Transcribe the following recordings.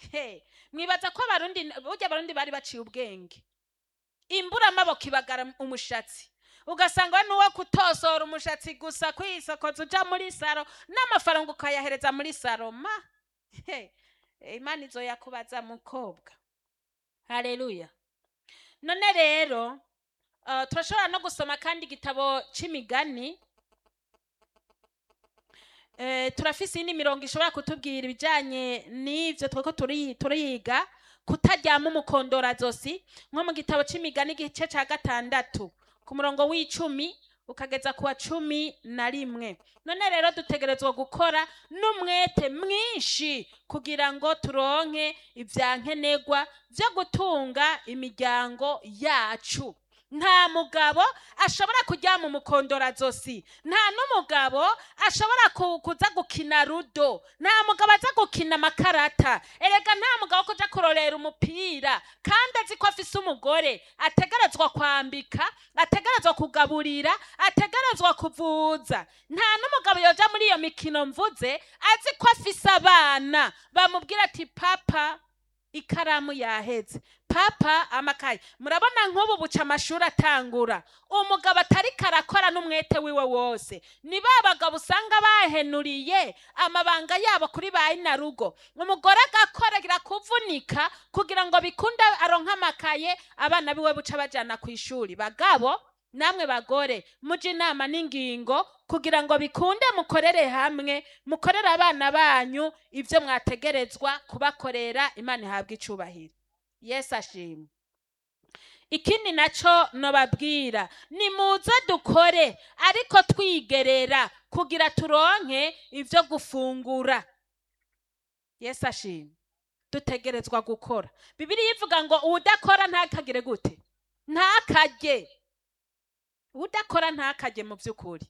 he mwibaza ko abarundi burya abarundi bari baciye ubwenge imbura amaboko ibagara umushatsi ugasanga we nuwo kutosora umushatsi gusa kwisokoza uja muri saro n'amafaranga ukayahereza muri saro ma he imana izoyakubaza mukobwa haleluya none rero uh, turashobora no gusoma kandi igitabo c'imigani Eh, turafise iyindi mirongo ishobora kutubwira ibijanye n'ivyo tweko turi- turiga kutaryama umukondorazosi nko mu gitabo c'imigani igice ca gatandatu ku murongo w'icumi ukageza ku wa cumi na rimwe none rero dutegerezwa gukora n'umwete mwinshi kugira ngo turonke ivya nkenerwa vyo gutunga imiryango yacu nta mugabo ashobora kuryama umukondorazosi nta n'umugabo ashobora ku- kuza gukina rudo nta mugabo aza gukina amakarata erega nta mugabo wo kuja kurorera umupira kandi azi ko afise umugore ategerezwa kwambika ategerezwa kugaburira ategerezwa kuvuza nta n'umugabo yoja muri iyo mikino mvuze azi ko afise abana bamubwira ati papa ikaramu yaheze papa amakaye murabona nk'ubu buca amashuri atangura umugabo atari karakora n'umwete wiwe wose ni ba bagabo usanga bahenuriye amabanga yabo kuri ba inarugo umugore agakorera kuvunika kugira ngo bikunde aronke amakaye abana biwe buca bajana ku ishuri bagabo namwe bagore muje inama n'ingingo kugira ngo bikunde mukorere hamwe mukorere abana banyu ibyo mwategerezwa kubakorera imana ihabwa icubahiro yesu ashimwe ikindi naco nobabwira ni muze dukore ariko twigerera kugira turonke ivyo gufungura yesu ashimwe dutegerezwa gukora bibiriya ivuga ngo uwudakora ntakagire gute ntakarye udakora ntakarye mu by'ukuri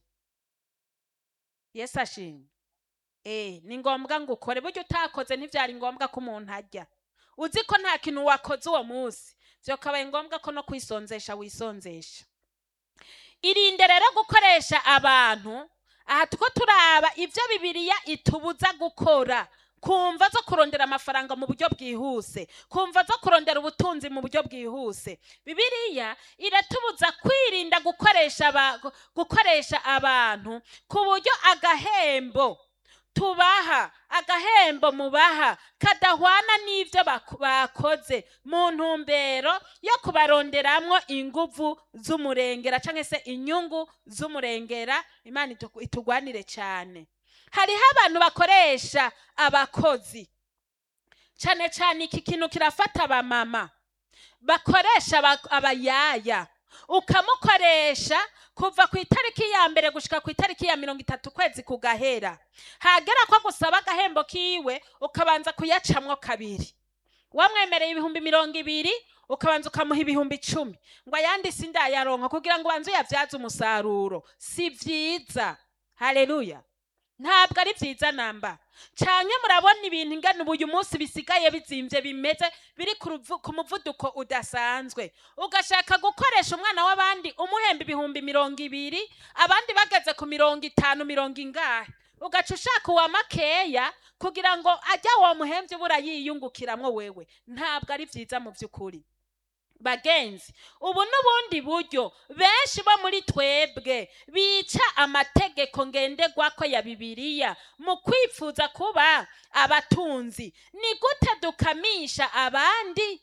yesu ashimwe eh ni ngombwa ngo ukore burya utakoze ntibyari ngombwa ko umuntu arya uzi ko nta kintu wakoze uwo munsi byokabaye ngombwa ko no kwisonzesha wisonzesha irinde rero gukoresha abantu aha tuko turaba ibyo bibiliya itubuza gukora kumva zo kurondera amafaranga mu buryo bwihuse kumva zo kurondera ubutunzi mu buryo bwihuse bibiliya iratubuza kwirinda gukoresha aba- gu- gukoresha abantu ku buryo agahembo tubaha agahembo mubaha kadahwana n'ibyo bak- bakoze mu ntumbero yo kubaronderamwo inguvu z'umurengera cyangwa se inyungu z'umurengera imana itu- itugwanire cyane hariho abantu bakoresha abakozi cyane cyane iki kintu kirafata abamama bakoresha aba- abayaya ukamukoresha kuva ku itariki ya mbere gushika ku itariki ya mirongo itatu ukwezi kugahera hagera ko gusaba agahembo kiwe ukabanza kuyacamwo kabiri wamwemereye ibihumbi mirongo ibiri ukabanza ukamuha ibihumbi icumi ngo ayandi sindayaronka kugira ngo ubanze uyabyaze umusaruro si vyiza haleluya ntabwo ari byiza namba canke murabona ibintu ingana ubu uyu munsi bisigaye bizimvye bimeze biri ku ruvu- ku muvuduko udasanzwe ugashaka gukoresha umwana w'abandi umuhemba ibihumbi mirongo ibiri abandi bageze ku mirongo itanu mirongo ingahe ugaca ushaka uwa makeya kugira ngo ajya uwo muhemvyi ubura yiyungukiramwo wewe ntabwo ari vyiza mu vy'ukuri bagenzi ubu n'ubundi buryo benshi bo muri twebwe bica amategeko ngenderwako ya bibiliya mu kwifuza kuba abatunzi ni gute dukamisha abandi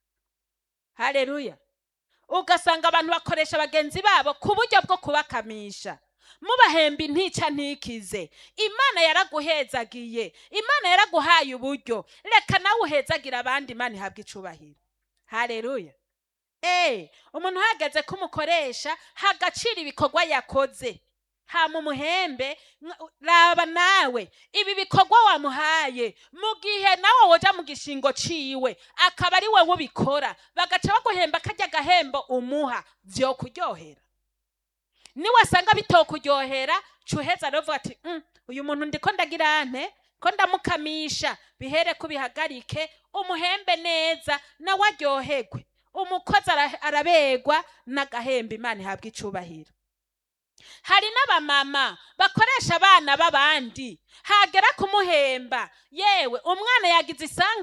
haleluya ugasanga abantu bakoresha bagenzi babo ku buryo bwo kubakamisha mubahemba intica ntikize imana yaraguhezagiye imana yaraguhaye uburyo reka nawe uhezagira abandi imana ihabwa icubahiro haleluya Eh, umuntu uhagaze ko umukoresha hagacira ibikorwa yakoze hama umuhembe nka- raba nawe ibi bikorwa wamuhaye mu gihe nawe woja mu gishingo ciwe akaba ari wowe ubikora bagaca baguhemba karya gahembo umuha vyo kuryohera niwasanga bitokuryohera cuheza rero uvuga ati "Mm, uyu muntu ndiko ndagira nte ko ndamukamisha bihere kubihagarike umuhembe neza nawe aryoherwe umukozi ara- arabegwa n'agahembe imana ihabwa icubahiro hari n'abamama bakoresha abana b'abandi hagera kumuhemba yewe umwana yagize isanga